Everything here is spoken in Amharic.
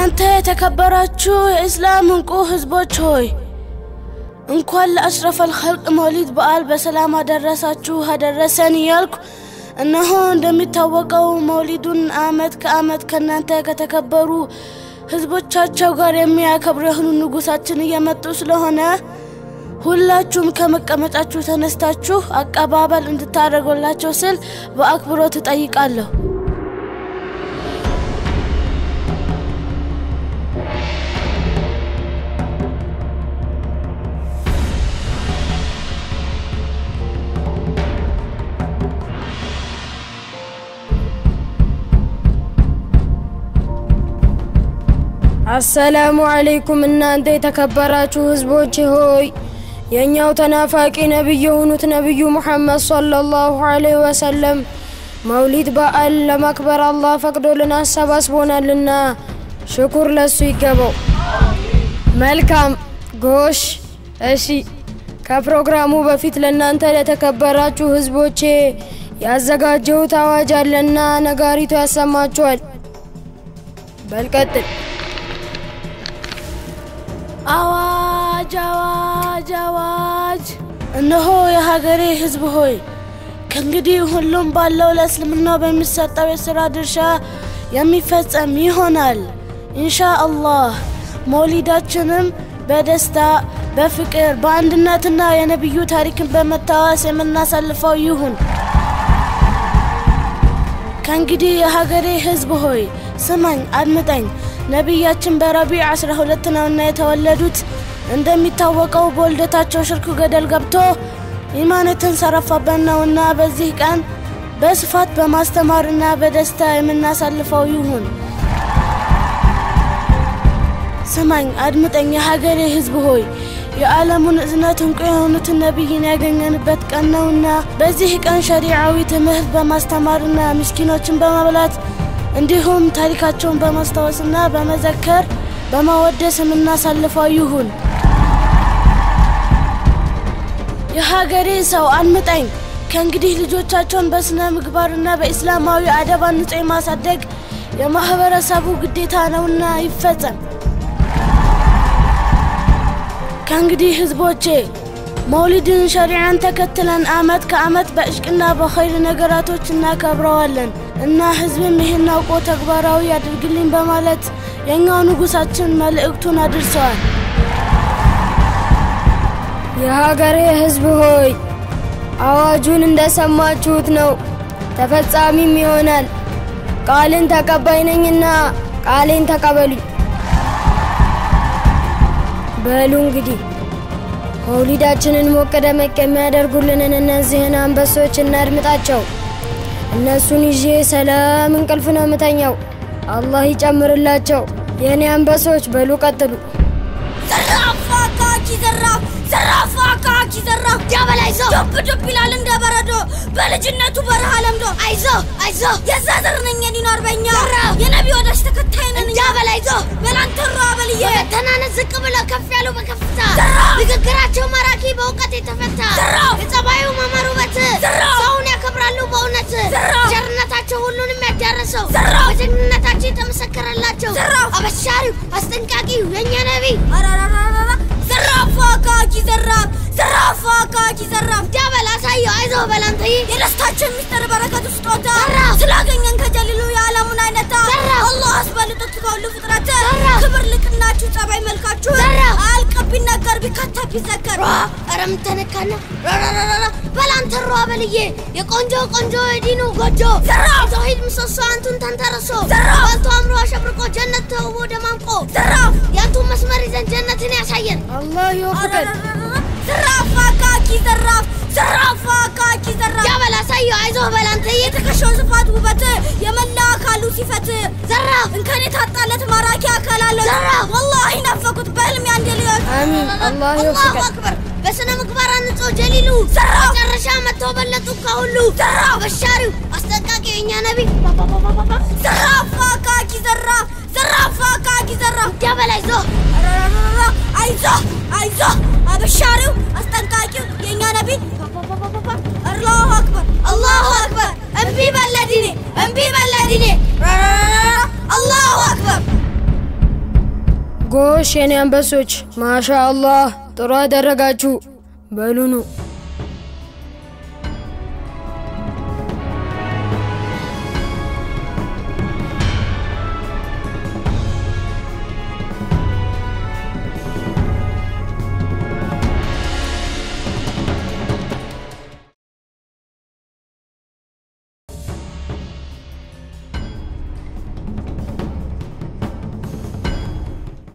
እናንተ የተከበራችሁ የእስላም እንቁ ህዝቦች ሆይ እንኳን ለአሽረፈል ኸልቅ መውሊድ በዓል በሰላም አደረሳችሁ አደረሰን እያልኩ እነሆ እንደሚታወቀው መውሊዱን አመት ከአመት ከእናንተ ከተከበሩ ህዝቦቻቸው ጋር የሚያከብሩ የሆኑ ንጉሳችን እየመጡ ስለሆነ ሁላችሁም ከመቀመጫችሁ ተነስታችሁ አቀባበል እንድታደርጉላቸው ስል በአክብሮት እጠይቃለሁ። አሰላሙ አለይኩም እናንተ የተከበራችሁ ህዝቦች ሆይ የእኛው ተናፋቂ ነቢይ የሆኑት ነቢዩ ሙሐመድ ሰለላሁ ዐለይሂ ወሰለም መውሊድ በዓል ለማክበር አላህ ፈቅዶልን አሰባስቦናልና ሽኩር ለሱ ይገባው። መልካም ጎሽ። እሺ፣ ከፕሮግራሙ በፊት ለእናንተ ለተከበራችሁ ህዝቦቼ ያዘጋጀሁት አዋጅ አለና ነጋሪቱ ያሰማችኋል። በልቀጥል። አዋጅ አዋጅ አዋጅ! እነሆ የሀገሬ ህዝብ ሆይ ከእንግዲህ ሁሉም ባለው ለእስልምናው በሚሰጠው የሥራ ድርሻ የሚፈጸም ይሆናል ኢንሻ አላህ። መውሊዳችንም በደስታ በፍቅር በአንድነትና የነቢዩ ታሪክን በመታወስ የምናሳልፈው ይሁን። ከእንግዲህ የሀገሬ ህዝብ ሆይ ስማኝ፣ አድምጠኝ። ነቢያችን በረቢዕ አስራ ሁለት ነውና የተወለዱት። እንደሚታወቀው በውልደታቸው ሽርክ ገደል ገብቶ ኢማን የተንሰራፋበት ነውና በዚህ ቀን በስፋት በማስተማርና በደስታ የምናሳልፈው ይሁን። ስማኝ፣ አድምጠኝ። የሀገሬ ህዝብ ሆይ የዓለሙን እዝነት እንቁ የሆኑትን ነቢይን ያገኘንበት ቀን ነውና በዚህ ቀን ሸሪዓዊ ትምህርት በማስተማርና ምስኪኖችን በመብላት እንዲሁም ታሪካቸውን በማስታወስና በመዘከር በማወደስ የምናሳልፈው ይሁን። የሀገሬ ሰው አንምጠኝ። ከእንግዲህ ልጆቻቸውን በስነ ምግባርና በኢስላማዊ አደብ አንጾ ማሳደግ የማህበረሰቡ ግዴታ ነውና ይፈጸም። ከእንግዲህ ህዝቦቼ መውሊድን ሸሪዓን ተከትለን አመት ከአመት በእሽቅና በኸይር ነገራቶች እናከብረዋለን እና ህዝብም ይህን አውቆ ተግባራዊ ያድርግልኝ በማለት የእኛው ንጉሳችን መልእክቱን አድርሰዋል። የሀገሬ ህዝብ ሆይ አዋጁን እንደሰማችሁት ነው፣ ተፈጻሚም ይሆናል። ቃልን ተቀባይ ነኝና ቃሌን ተቀበሉኝ። በሉ እንግዲህ መውሊዳችንን ሞቅ ደመቅ የሚያደርጉልንን እነዚህን አንበሶች እናድምጣቸው። እነሱን ይዤ ሰላም እንቅልፍ ነው ምተኛው። አላህ ይጨምርላቸው። የእኔ አንበሶች በሉ ቀጥሉ። ዘራፍ አካኪ ዘራፍ ዘራፍ አካኪ ዘራፍ ዲያበል አይዞ ዱብ ዱብ ይላል እንደ በረዶ በልጅነቱ በረሃ ለምዶ አይዞ አይዞ የዛ ዘር ነኝ የዲኑ አርበኛ የነቢ ወዳጅ ተከታይ ነን ዲያበል አይዞ በላንተሮ አበልዬ በተናነስ ዝቅ ብለው ከፍ ያሉ በከፍታ ንግግራቸው ማራኪ በእውቀት የተፈታ የጸባዩ ማማር ውበት ሰውን ያከብራሉ በእውነት ቸርነታቸው ሁሉንም ያዳረሰው በጀግንነታቸው የተመሰከረላቸው አበሻሪው አስጠንቃቂው የእኛ ነቢይ ዘራፍ አካኪ ዘራፍ ዘራፍ አካኪ ዘራፍ ዲያበል አሳየው አይዞህ በላንተይ የደስታችን ሚስጥር በረከቱ ስጦታ ስላገኘን ከጀሊሉ የዓለሙን አይነታ አላህ አስበልጦት ከሁሉ ፍጥረት ክብር ልቅናችሁ ጸባይ መልካችሁ አልቅብ ቢነገር ቢከታ ቢዘከር ኧረ ምተነካና ራራራራ በላንተሮ አበልዬ የቆንጆ ቆንጆ የዲኑ ጎጆ የተውሂድ ምሰሶ አንቱን ተንተርሶ ባልቶ አምሮ አሸብርቆ ጀነት ተውቦ ደማምቆ ያንቱን መስመር ይዘን ጀነትን ያሳየን አላህ ይወፍቀን። ዘራፍ አካኪ ዘራፍ ዘራፍ አካኪ ዘራፍ ያበላ ሳየው አይዞህ በላንተ የትከሻው ስፋት ውበት የመላ አካሉ ሲፈት ዘራፍ እንከን የታጣለት ማራኪ አካል አለው ዘራፍ ወላሂ ናፈቁት በህልም ያንዴ ልዮት አሚን። አላህ ይወፍቀን። አክበር በስነ ምግባር አንጾ ጀሊሉ ዘራፍ መጨረሻ መጥተው በለጡ ከሁሉ ዘራፍ በሻሪው አስጠንቃቂው የኛ ነቢ ዘራፍ አካኪ ዘራፍ ዘራፍ አካኪ ዘራፍ ያበላ አይዞህ አይዞህ አይዞህ አበሻሪው አስጠንቃቂው የእኛ ነቢ አላሁ አክበር አላሁ አክበር እምቢ በለዲኔ እምቢ በለዲኔ አላሁ አክበር ጎሽ የኔ አንበሶች፣ ማሻ አላህ ጥሩ አደረጋችሁ። በሉኑ